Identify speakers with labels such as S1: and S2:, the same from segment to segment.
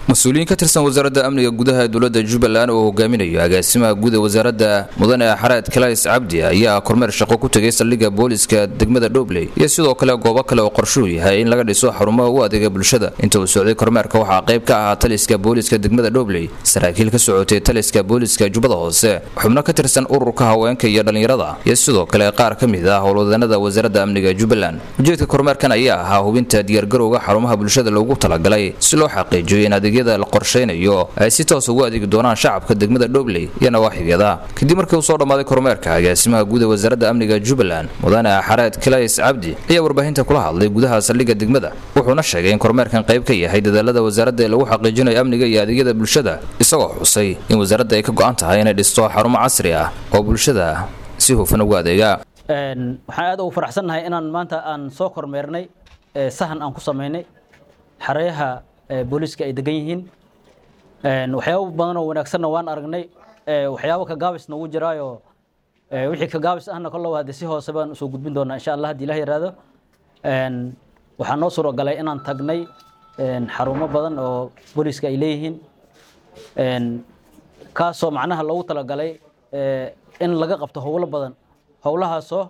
S1: mas-uuliyiin ka tirsan wasaaradda amniga gudaha ee dowladda jubbaland oo hogaaminayo agaasimaha guud ee wasaaradda mudane xareed kalays cabdi ayaa kormeer shaqo ku tegay saldhigga booliska degmada dhobley iyo sidoo kale goobo kale oo qorshuhu yahay in laga dhiso xarumaha u adeega bulshada inta uu socday kormeerka waxaa qayb ka ahaa taliska booliska degmada dhobley saraakiil ka socotay taliska booliska jubbada hoose xubno ka tirsan ururka haweenka iyo dhallinyarada iyo sidoo kale qaar ka mid ah howlwadanada wasaaradda amniga jubbaland ujeedka kormeerkan ayaa ahaa hubinta diyaargarowga xarumaha bulshada loogu talagalay si loo xaqiijiyo in adeeg la qorshaynayo ay si toos ugu adeegi doonaan shacabka degmada dhobley iyo nawaaxigeeda kadib markii uu soo dhammaaday kormeerka agaasimaha guud ee wasaaradda amniga jubbaland mudane xareed kalays cabdi ayaa warbaahinta kula hadlay gudaha saldhigga degmada wuxuuna sheegay in kormeerkan qayb ka yahay dadaalada wasaaradda ee lagu xaqiijinayo amniga iyo adeegyada bulshada isagoo xusay in wasaaradda ay ka go-an tahay inay dhisto xarumo casri ah oo bulshada si hufan ugu adeega
S2: waxaan aad ugu faraxsannahay inaan maanta aan soo kormeernay sahan aan ku samaynay xareeyaha booliiska ay degan yihiin waxyaabo badan oo wanaagsanna waan aragnay waxyaabo ka gaabisna wuu jiraayo wixii ka gaabis ahna kolle waa de si hoose baan usoo gudbin doonaa insha allah haddii ilah yaraado waxaa noo suuragalay inaan tagnay xarumo badan oo booliiska ay leeyihiin kaasoo macnaha loogu talagalay in laga qabto howlo badan howlahaasoo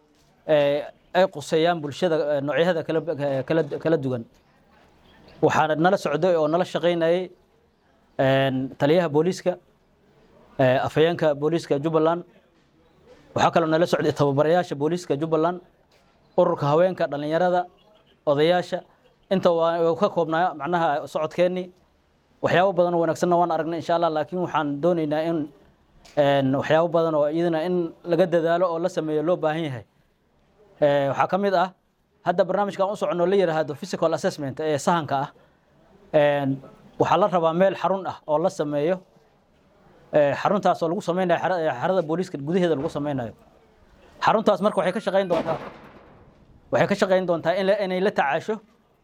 S2: ay quseeyaan bulshada noocyahada kala duwan waxaa nala socday oo nala shaqaynayay taliyaha booliiska afhayeenka booliiska jubbaland waxaa kaloo nala socday tababarayaasha booliiska jubbaland ururka haweenka dhallinyarada odayaasha inta waa ka koobnaa macnaha socodkeennii waxyaabo badan oo wanaagsanna waan aragnay insha allah laakiin waxaan doonaynaa in waxyaabo badan oo iyadana in laga dadaalo oo la sameeyo loo baahan yahay waxaa ka mid ah hadda barnaamijkan u soconoo la yidhaahdo physical assessment ee sahanka ah waxaa la rabaa meel xarun ah oo la sameeyo xaruntaas oo lagu sameynayo xarada booliiska gudaheeda lagu sameynayo xaruntaas marka waxay ka shaqayn doontaa waxay ka shaqayn doontaa inay la tacaasho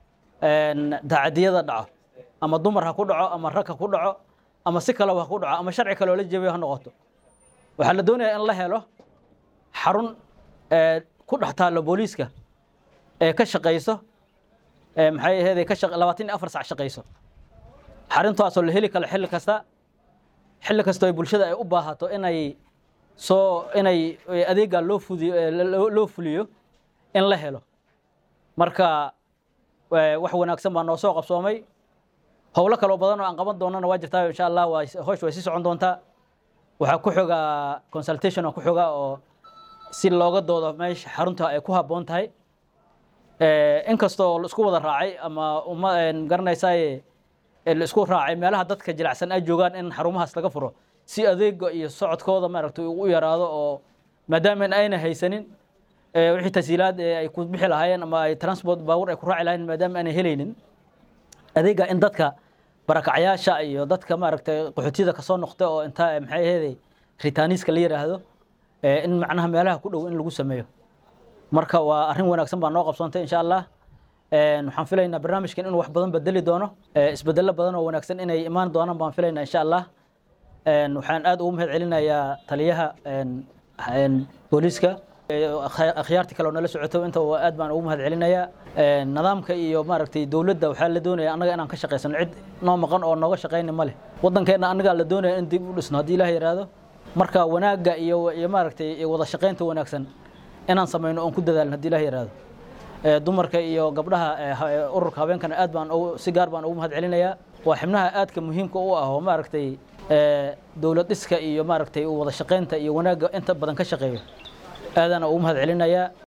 S2: tacadiyada dhaco ama dumar ha ku dhaco ama rag ha ku dhaco ama si kaleba ha ku dhaco ama sharci kale oo la jebiyo ha noqoto waxaa la doonayaa in la helo xarun ku dhex taallo booliiska ee ka shaqayso maxay ahayd ka labaatan iyo afar sac shaqayso xaruntaasoo la heli karo xilli kasta xilli kastoo bulshada ay u baahato inay soo inay adeega loo fudiyo loo fuliyo in la helo marka wax wanaagsan baa noo soo qabsoomay howlo kaloo badan oo aan qaban doonana waa jirtaa insha allah waa hoosh way sii socon doontaa waxaa ku xogaa consultation oo ku xogaa oo si looga doodo meesha xarunta ay ku habboon tahay inkastoo la isku wada raacay ama uma garanaysaay la isku raacay meelaha dadka jilicsan ay joogaan in xarumahaas laga furo si adeega iyo socodkooda maaragtay ugu yaraado oo maadaama ayna haysanin wixii tasiilaad ay ku bixi lahaayeen ama ay transport baawur ay ku raaci lahayen maadaama aanay helaynin adeega in dadka barakacyaasha iyo dadka maaragtay qaxootiyada kasoo noqda oo intaa maxay aheeday ritaaniiska la yidhaahdo in macnaha meelaha ku dhow in lagu sameeyo marka waa arrin wanaagsan baa noo qabsoontay insha allah waxaan filaynaa barnaamijkan inuu wax badan bedeli doono isbedelo badan oo wanaagsan inay imaan doonaan baan filaynaa insha allah waxaan aad ugu mahad celinayaa taliyaha booliiska akhyaartii kale oo nala socoto inta aad baan ugu mahad celinayaa nidaamka iyo maaragtay dowladda waxaa la doonaya annaga inaan ka shaqaysano cid noo maqan oo nooga shaqayni ma leh waddankeenna annagaa la doonaya in dib u dhisno haddii ilaah yidhaahdo marka wanaagga iyo iyo maaragtay wada shaqaynta wanaagsan inaan samayno oon ku dadaalno haddii ilah yidhaahdo dumarka iyo gabdhaha ururka habeenkana aad baan si gaar baan ugu mahad celinayaa waa xibnaha aadka muhiimka u ah oo maaragtay dowlad dhiska iyo maaragtay wada shaqaynta iyo wanaagga inta badan ka shaqeeyo aadaan ugu mahad celinayaa